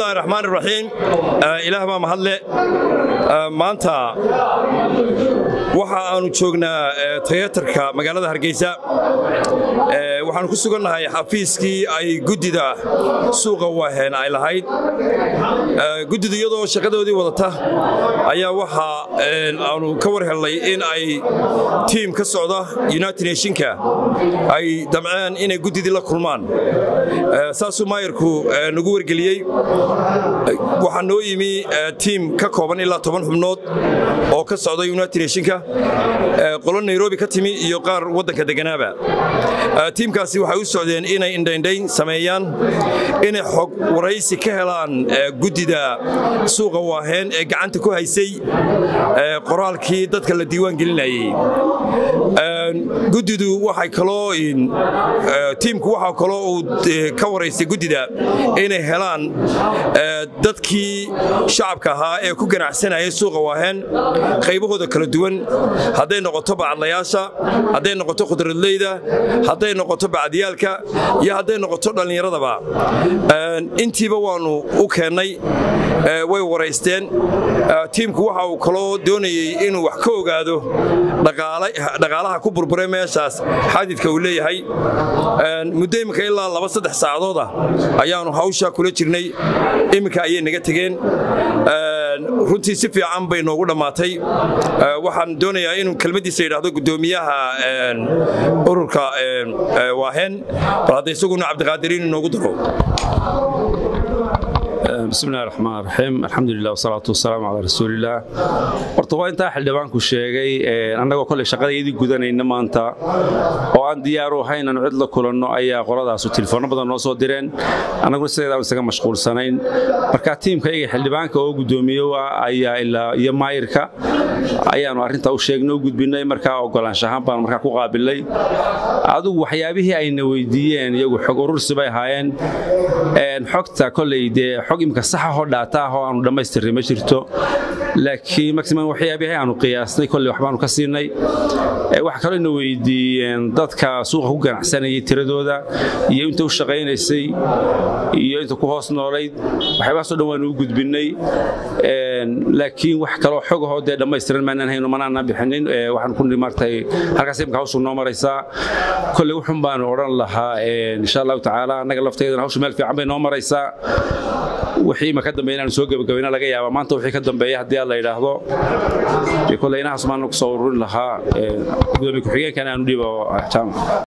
bismillahi raxmaan iraxiim ilaah baa mahadle maanta waxa aanu joognaa tayatarka magaalada hargeysa waxaanu ku sugannahay xafiiskii ay guddida suuqa waaheen ay lahayd guddidu iyadoo shaqadoodii wadata ayaa waxa aanu ka war helnay in ay tiim ka socda united nationka ay damceen inay guddidii la kulmaan saasuu maayarku nagu wargeliyey waxaa noo yimi tiim ka kooban ilaa toban xubnood oo ka socda united nationka qolo nairobi ka timi iyo qaar waddanka deganaaba tiimkaasi waxay u socdeen inay indhaindhayn sameeyaan inay xog waraysi ka helaan guddida suuqa waaheen ee gacanta ku haysay qoraalkii dadka la diiwaan gelinayey guddidu waxay kaloo tiimku waxaa kaloo uu ka waraystay guddida inay helaan dadkii shacabka ahaa ee ku ganacsanayay suuqa waaheen qaybahooda kala duwan hadday noqoto bacadlayaasha hadday noqoto khudradleyda hadday noqoto bacdiyaalka iyo hadday noqoto dhallinyaradaba intiiba waannu u keennay way waraysteen tiimku waxa uu kaloo doonayey inuu wax ka ogaado dhaqaalaha ku burburay meeshaas xadidka uu leeyahay muddo imminka ilaa laba saddex saacadooda ayaannu hawsha kula jirnay imminka ayay naga tegeen runtii si fiican bay noogu dhammaatay waxaan doonayaa inuu kelmaddiisa yidhaahdo guddoomiyaha ururka waaheen bal hadda isaguna cabdiqaadiriin inoogu daro bismillahi raxmaan raxiim alxamdulilah wasalaatu wasalaamu calaa rasuulillaah horta waa intaa xildhibaanku sheegay annagoo kolley shaqadaydii gudanayna maanta oo aan diyaaru ahayn aanu cid la kulanno ayaa qoladaasu telefoonno badan noo soo direen annaguna sideedaan isaga mashquulsanayn marka tiimka iyaga xildhibaanka oo guddoomiyo ayaa ilaa iyo maayirka ayaanu arrintaa u sheegnay u gudbinay markaa ogolaanshahaan baan markaa ku qaabilay adigu waxyaabihii ayna weydiiyeen iyagu xog urursi bay ahaayeen xogta kolley dee xog imika saxahoo dhaata ah oo aanu dhammaystirnay ma jirto laakiin maximum waxyaabihii aanu qiyaasnay kolley waxbaanu ka siinay waxa kaloo ina weydiiyeen dadka suuqa ku ganacsanayay tiradooda iyo inta u shaqaynaysay iyo inta ku hoos noolayd waxyaabahaasoo dhan waanu u gudbinnay laakiin wax kaloo xogahoo dee dhammaystiran maanaan hayno manaana bixinin waxaan ku martay halkaas imika hawshu noo maraysaa kolley wuxun baanu odhan lahaa insha allahu tacaala annaga lafteedana hawshu meel fiican bay noo maraysaa wixii ima ka dambeeya inaanu soo gebagabayna laga yaaba maanta wixii ka dambeeya haddii aad la yidhaahdo kolley inahaas maanu ku soo ururin lahaa gudoomiye ku-xigeenkan aanu dhiibo jaamac